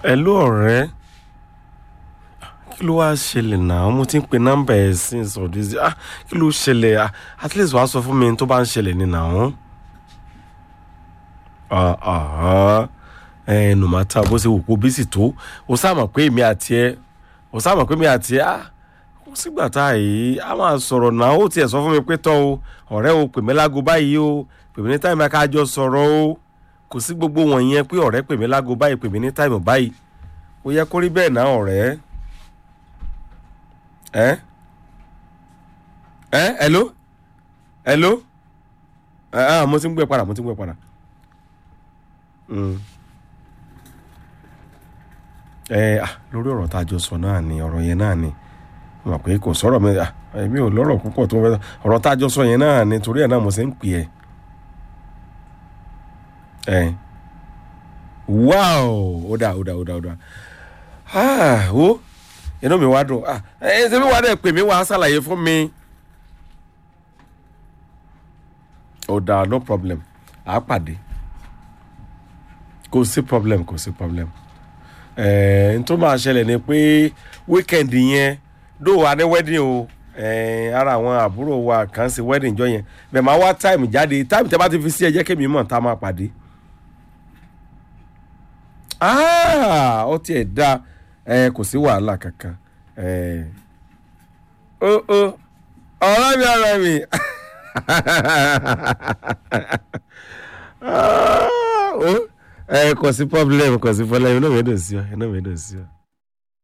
ẹ ló ọ̀rẹ́ kí ló wáá ṣẹlẹ̀ náà mo ti ń pe nọ́mbà ẹ̀ since all this ah kí ló ṣẹlẹ̀ ah at least wàá sọ fún mi tó bá ń ṣẹlẹ̀ ní náà ah ah ẹ no matter bó ṣe wò kó bísí tó o sáàmọ̀ pé èmi àti ẹ o sáàmọ̀ pé èmi àti ẹ ah kò sígbà tá a yìí a máa sọ̀rọ̀ náà ó tiẹ̀ sọ fún mi pé tán o ọ̀rẹ́ o pè mí lágo báyìí o pè mí ní táìmù ká jọ sọ̀rọ̀ o kò sí gbogbo wọ̀nyẹn pé ọ̀rẹ́ pè mí lágo báyìí pè mí ní táìmù báyìí ó yẹ kó rí bẹ́ẹ̀ náà ọ̀rẹ́ ẹ ẹ hello hello ẹ ẹ mo ti ń gbé padà mo ti ń gbé padà Mm. ẹ ah lórí ọ̀rọ̀ tá a jọ sọ náà ni ọ̀rọ̀ yẹn náà ni mo mọ̀ pé kò sọ̀rọ̀ mi ah èmi ò lọ́rọ̀ púpọ̀ tó fẹ́ ọ̀rọ̀ tá a jọ sọ yẹn náà ni torí ẹ̀ náà mo ṣe ń pè ẹ́ ẹ wow ó dà ó dà ó dà ó dà ah wo inú mi wá dùn ah ẹ ṣe mi wá dẹ̀ pè mí wá ṣàlàyé fún mi ó dà no problem àá pàdé kò sí problem kò sí problem ẹ̀ẹ́n n tó máa ṣẹlẹ̀ ni pé weekend yẹn dó wa ní wedding o ẹ̀ẹ́n ara àwọn àbúrò wa kàn sí wedding jọ yẹn bẹ́ẹ̀ máa wá time jáde time tẹ́ bá ti fi sí ẹ jẹ́ kémi mọ̀ tá a máa pàdé. Ah, ó tiẹ̀ da ẹ kò sí wàhálà kankan ẹ ó ó ọ̀rẹ́ mi ọ̀rẹ́ mi Ah, ó ẹ kò sí problem kò sí problem inú mi dùn sí ọ inú mi dùn sí ọ.